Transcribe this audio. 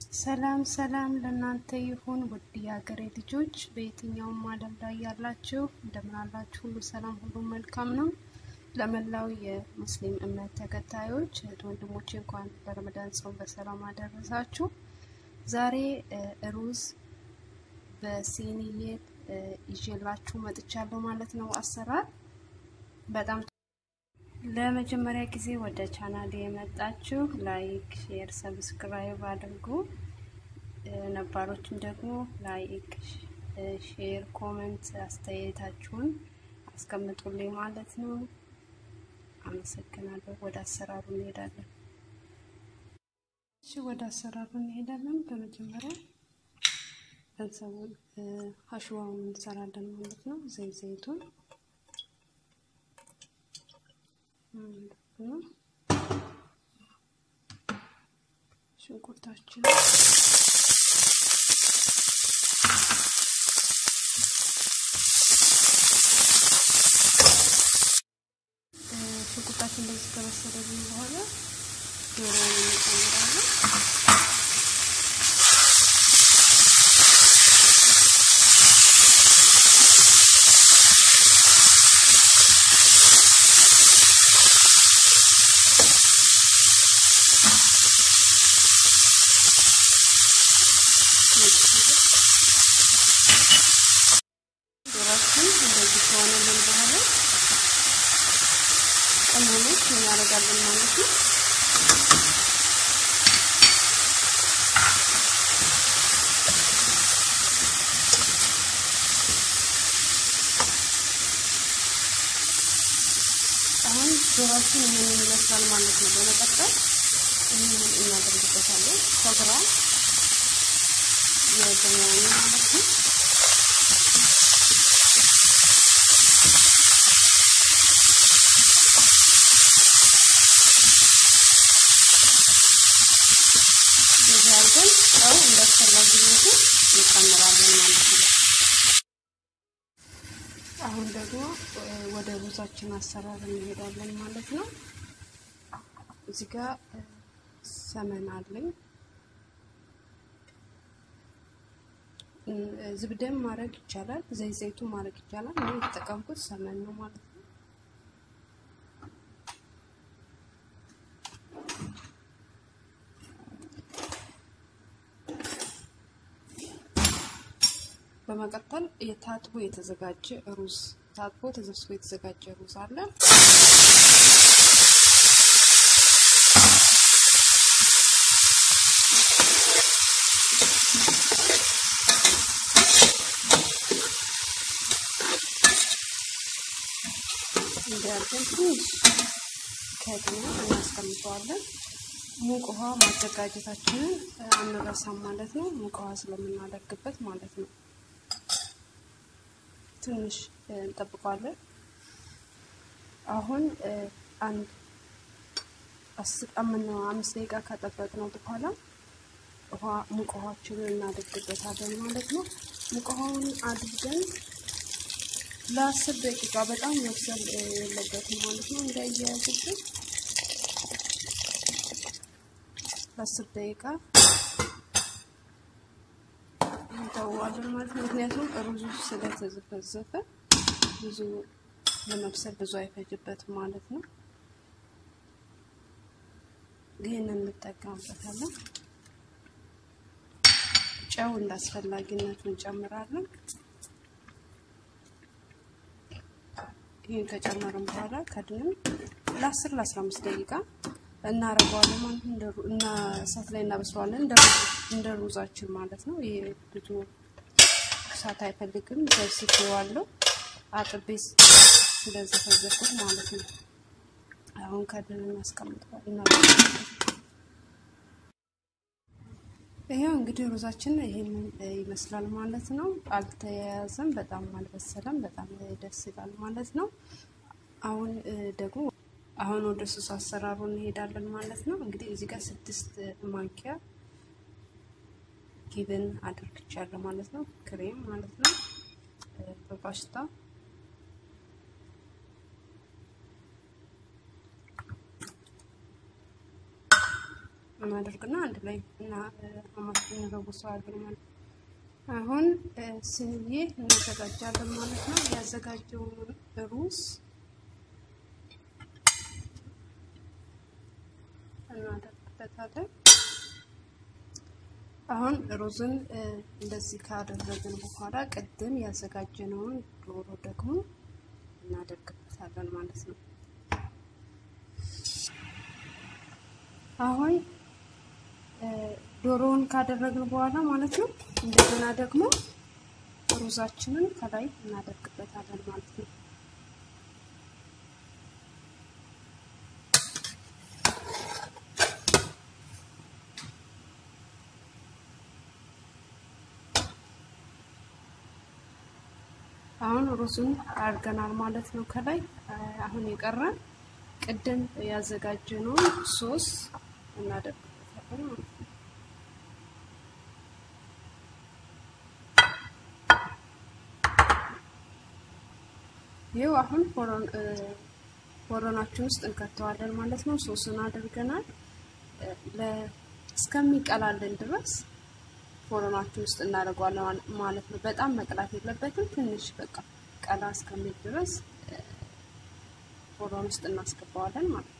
ሰላም ሰላም ለእናንተ ይሁን ውድ የሀገሬ ልጆች በየትኛውም ዓለም ላይ ያላችሁ እንደምን አላችሁ? ሁሉ ሰላም፣ ሁሉ መልካም ነው። ለመላው የሙስሊም እምነት ተከታዮች እህት ወንድሞቼ እንኳን ለረመዳን ጾም በሰላም አደረሳችሁ። ዛሬ ሩዝ በሲኒዬ ይዤላችሁ መጥቻለሁ ማለት ነው። አሰራር በጣም ለመጀመሪያ ጊዜ ወደ ቻናል የመጣችሁ ላይክ፣ ሼር፣ ሰብስክራይብ አድርጉ። ነባሮችም ደግሞ ላይክ፣ ሼር፣ ኮመንት አስተያየታችሁን አስቀምጡልኝ ማለት ነው። አመሰግናለሁ። ወደ አሰራሩ እንሄዳለን። እሺ፣ ወደ አሰራሩ እንሄዳለን። በመጀመሪያ ገንዘቡን አሽዋውን እንሰራለን ማለት ነው። ዘይት ዘይቱን ሽንኩርታችን ሽንኩርታችን እንደዚህ ከበሰለልን በኋላ ዶሮውን እንጨምራለን። ዶሮችን እንደዚህ ከሆነልን በኋላ ቅመሞች እናደርጋለን ማለት ነው። አሁን ዶሮችን ይህንን ይመስላል ማለት ነው። በመቀጠል ይህንን እናደርግበታለን። ከግራ የገኛውን ማለት ነው። እንደዚህ አድርገን ጨው እንዳስፈላጊነቱ እንጨምራለን ማለት ነው። አሁን ደግሞ ወደ ሩዛችን አሰራር እንሄዳለን ማለት ነው። እዚህ ጋር ሰመን አለኝ። ዝብደም ማድረግ ይቻላል፣ ዘይት ዘይቱ ማድረግ ይቻላል። እኔ የተጠቀምኩት ሰመን ነው ማለት ነው። በመቀጠል የታጥቦ የተዘጋጀ ሩዝ ታጥቦ ተዘብስቦ የተዘጋጀ ሩዝ አለ። እንዲያርገን ትንሽ ከድነን እናስቀምጠዋለን። ሙቅ ውሃ ማዘጋጀታችንን አንረሳም ማለት ነው። ሙቅ ውሃ ስለምናደርግበት ማለት ነው። ትንሽ እንጠብቀዋለን። አሁን አንድ አምስት ደቂቃ ከጠበቅነው በኋላ ውሃ ሙቅ ውሃችንን እናደርግበታለን ማለት ነው። ሙቅ ውሃውን አድርገን ለአስር ደቂቃ በጣም መብሰል የለበትም ማለት ነው። እንዳያያዝብን ለአስር ደቂቃ እንተዋለን ማለት ነው። ምክንያቱም ሩዙ ስለተዘፈዘፈ ብዙ ለመብሰል ብዙ አይፈጅበትም ማለት ነው። ይህንን እንጠቀምበታለን። ጨው እንዳስፈላጊነቱ እንጨምራለን። ይህን ከጨመርን በኋላ ከድንም ለአስር ለአስራ አምስት ደቂቃ እናረገዋለን ማለት ነው። እና እሳት ላይ እናበስለዋለን እንደ ሩዛችን ማለት ነው። ይሄ ብዙ እሳት አይፈልግም። ዘብስቼዋለሁ አጥቤ ስለዘፈዘፍኩት ማለት ነው። አሁን ከድን እናስቀምጠዋለን። ይሄው እንግዲህ ሩዛችን ይሄንን ይመስላል ማለት ነው። አልተያያዘም፣ በጣም አልበሰለም። በጣም ደስ ይላል ማለት ነው። አሁን ደግሞ አሁን ወደ ሱስ አሰራሩ እንሄዳለን ማለት ነው። እንግዲህ እዚህ ጋር ስድስት ማንኪያ ጊብን አድርግቻለሁ ማለት ነው። ክሬም ማለት ነው በፓስታ እናደርግና አንድ ላይ እና እንለውሰዋለን ማለት ነው። አሁን ስንዬ እናዘጋጃለን ማለት ነው። ያዘጋጀውን ሩዝ እናደርግበታለን። አሁን ሩዝን እንደዚህ ካደረግን በኋላ ቅድም ያዘጋጀነውን ዶሮ ደግሞ እናደርግበታለን ማለት ነው። አሁን ዶሮውን ካደረግን በኋላ ማለት ነው እንደገና ደግሞ ሩዛችንን ከላይ እናደርግበታለን ማለት ነው። አሁን ሩዙን አድርገናል ማለት ነው። ከላይ አሁን የቀረን ቅድም ያዘጋጀነውን ሶስ እናደርግበታለን ማለት ነው። ይኸው አሁን ፎረናችን ውስጥ እንከተዋለን ማለት ነው። ሶስን አድርገናል እስከሚቀላልን ድረስ ፎረናችን ውስጥ እናደርገዋለን ማለት ነው። በጣም መቅላት የለበትም። ትንሽ በቃ ቀላ እስከሚል ድረስ ፎረን ውስጥ እናስገባዋለን ማለት ነው።